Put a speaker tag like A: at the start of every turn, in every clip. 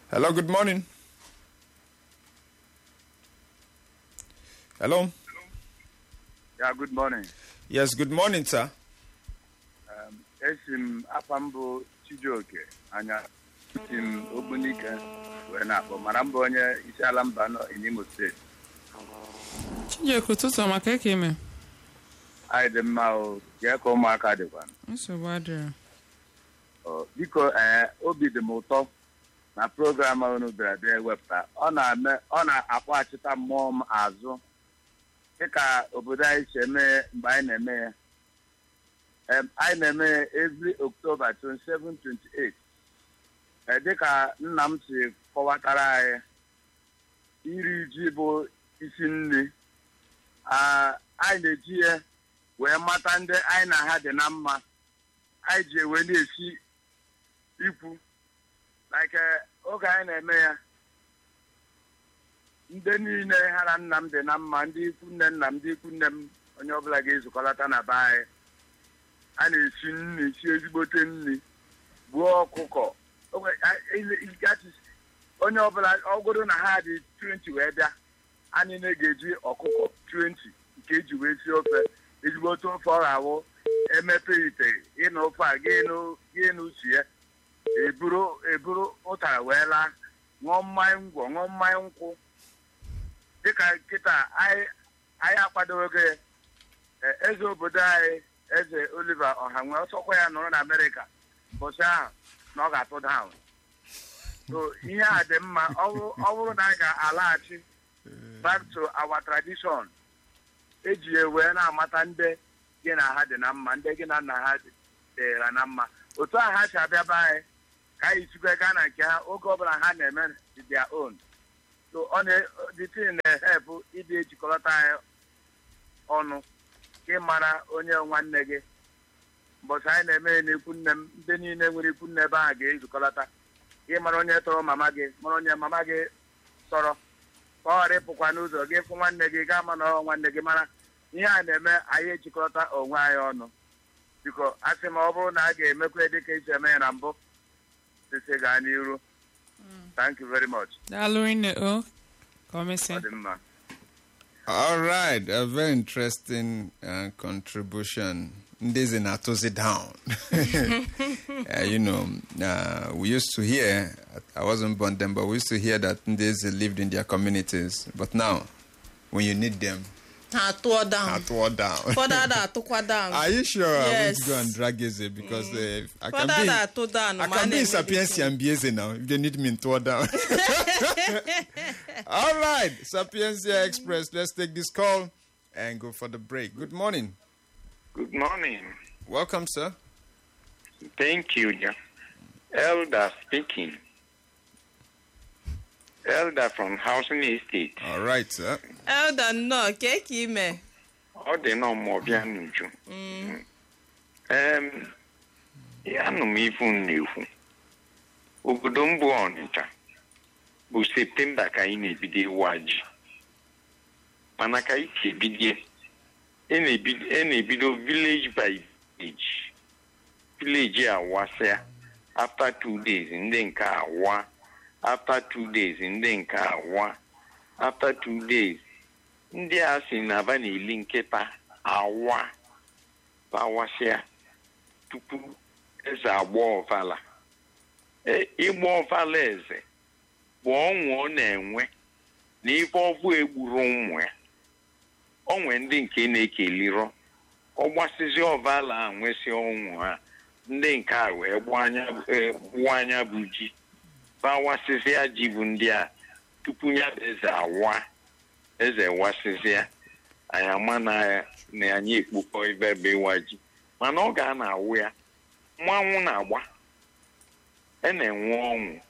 A: Hello, good morning. Hello.
B: Yeah, good morning.
A: Yes, good morning, sir.
B: Um, esi m afa m bụ Chijioke anya si m Ogbunike wee na-akpọ mara mbụ onye isi ala mba nọ in Imo steeti
C: Chijioke ụtụtụ ọma ka eke ime
B: anyị dị mma o jee ka ụmụaka dịkwa
C: nsogbu adịrọ
B: Ọ, biko ee obi dị m ụtọ na program unu bịara bịa ewepụta ọ na-eme ọ na-akpọghachita mmụọ m azụ dịka obodo anyị si eme mgbe anyị na-eme ya Em, anyị na-eme ya every October 27 28 Ee, dịka nna m si kọwatara anyị iri ji bụ isi nri Ah, anyị na-eji ya wee mata ndị anyị na ha dị na mma anyị ji ewe na-esi ikwu like eh, oge anyị na-eme ya ndị niile ha na nna m dị na mma ndị ikwu nne nna m ndị ikwu nne m onye ọbụla ga-ezukọlata na be anyị a na-esi nri si ezigbote nri gbuo ọkụkọ Oge- a- ile- ile- that is, onye ọbụla ọgụrụ na ha dị 20 wee bịa anyị na ga-eji ọkụkọ 20 nke eji wee sie ofe ezigbote ofe ọ ga-awụ emepe ite ịnụ ofe a gị n'usi ya eburu eburu ụtara wee laa ṅụọ mmanya ngwọ ṅụọ mmanya nkwụ dịka nkịta anyị anyị akwadoghị ya E, eze obodo anyị eze Oliver Ọhanwe ọsọkwa ya nọrọ na Amerịka mbọchị ahụ na ọ ga-atụ down so ihe a dị mma ọ bụrụ ọ bụrụ na anyị ga-alaghachi back to our tradition eji ya wee na-amata ndị gị na ha dị na mma ndị gị na nna ha dịra na mma otu ahụ ha si abịa be anyị ka anyị sikwa gaa na nke ha oge ọbụla ha na-eme their own so ọ na the thing na-ehepụ ịdị ejikọta anyị ọnụ ka ị mara onye nwanne gị mbọchị anyị na-eme ya n'ikwu nne m ndị niile nwere ikwu nne ebe ahụ ga-ezukọlata ka ị mara onye tọrọ mama gị mara onye mama gị tọrọ ka ọ ghara ịpụkwa n'ụzọ gị fụ nwanne gị gaa ma na ọ nwanne gị mara ihe a na-eme anyị ejikọta onwe anyị ọnụ biko a sị ma ọ bụrụ na a ga-emekwa dịka esi eme ya na mbụ sisi gaa n'iru thank you very much
C: daalụ rinne o ka o
B: ọ
C: mesịa
B: dị mma
A: All right, a very interesting uh, contribution. Ndezi Natozi down. uh, you know, uh, we used to hear, I wasn't born then, but we used to hear that Ndezi lived in their communities. But now, when you need them,
D: ha atụọ down
A: I tore down.
D: ụfọdụ ada atụkwa down
A: Are you sure I want
D: Yes.
A: to go and drag Eze? Because uh, I can
D: ụfọdụ ada
A: be,
D: atụ down
A: I
D: ma a
A: can be in
D: na-eme
A: Sapiensia and be Eze now if they need me in tore down. All right, Sapiensia Express, let's take this call and go for the break. Good morning.
E: Good morning.
A: Welcome, sir.
E: Thank you, ja- Elder speaking. Elder from Housing Estate.
A: All right, sir.
D: elda nnọọ kee ka ime
E: Ọ dị nọ ma ọ bịa n'uju. Em, ya nụ m ifu m na-ekwu. Obodo m bụ Ọnịcha bụ Septemba ka anyị na-ebido ịwa ji. Mana ka anyị si ebidie, e na-ebido e na-ebido village by village. Village awasịa. After two days, ndị nke awa. After two days, ndị nke awa. After two days, ndị a sị na aba na-eli nkịta awa bawasịa tupu eze agba ọvala E- ịgba ọvala eze bụ ọṅụ ọ na-enwe na ife ọbụ egburu ụmụ ya onwe ndị nke na-ekelirọ ọ gbasizi ọvala a nwesị ọnwụ ha ndị nke a wee gbuo anya eh, gbuo anya bụ ji bawasịzịa ji bụ ndị a tupu ya bụ eze awa eze wasịzịa anyị ama na na anyị ekpokọ ebe ebe ịwa ji mana ọ ga na-awụ ya mmanwụ na-agba e na-enwe ọṅụ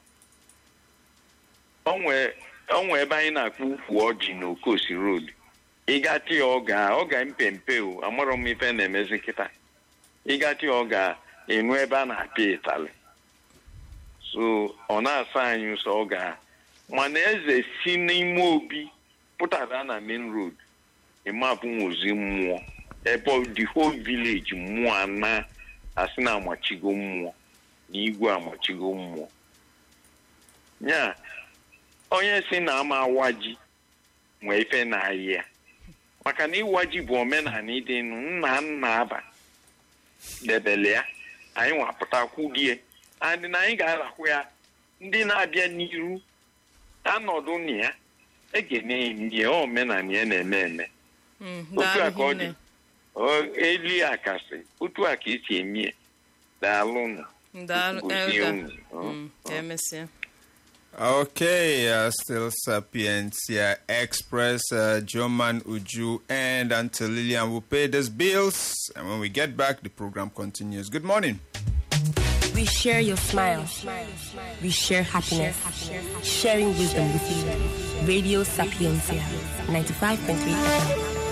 E: onwe onwe ebe anyị na-akpọ ukwu ọjị na okosi road ịgatị ya ọ ga ọ ga mpempe o amarọ m ife na-emezi kịta ịgatị ya ọ ga ịnụ ebe a na-apịa ịtalị so ọ na-asa anyị ụsọ ọ ga mana eze si n'ime obi pụtara na main road ịmapụ nwozi mmụọ ebe the whole village mmụọ ana asị na amachigo mmụọ na igwe amachigo mmụọ nya onye si na ama awa ji nwee ife na-ayị ya maka na ịwa ji bụ omenala ịdị nụ nna nna aba debele ya anyị nwapụta kwudie adị na anyị ga-arahụ ya ndị na-abịa n'iru anọdụ na ya egene ndị omenala ya na-eme eme
D: Mm,
E: otu a ka ọ
D: daalụ
E: dị
D: hinne.
E: Ọ- eli akasị otu a ka esi eme ya daalụ nụ
D: daalụ
E: Gozie
D: elda
E: unu. Ọ.
D: Mm, ka emesịa
A: Okay, uh, still Sapientia Express, uh, Joman Uju, and Until Lillian will pay these bills. And when we get back, the program continues. Good morning.
F: We share your smile. We share happiness. Sharing wisdom with you. Radio Sapientia, 95.3 FM.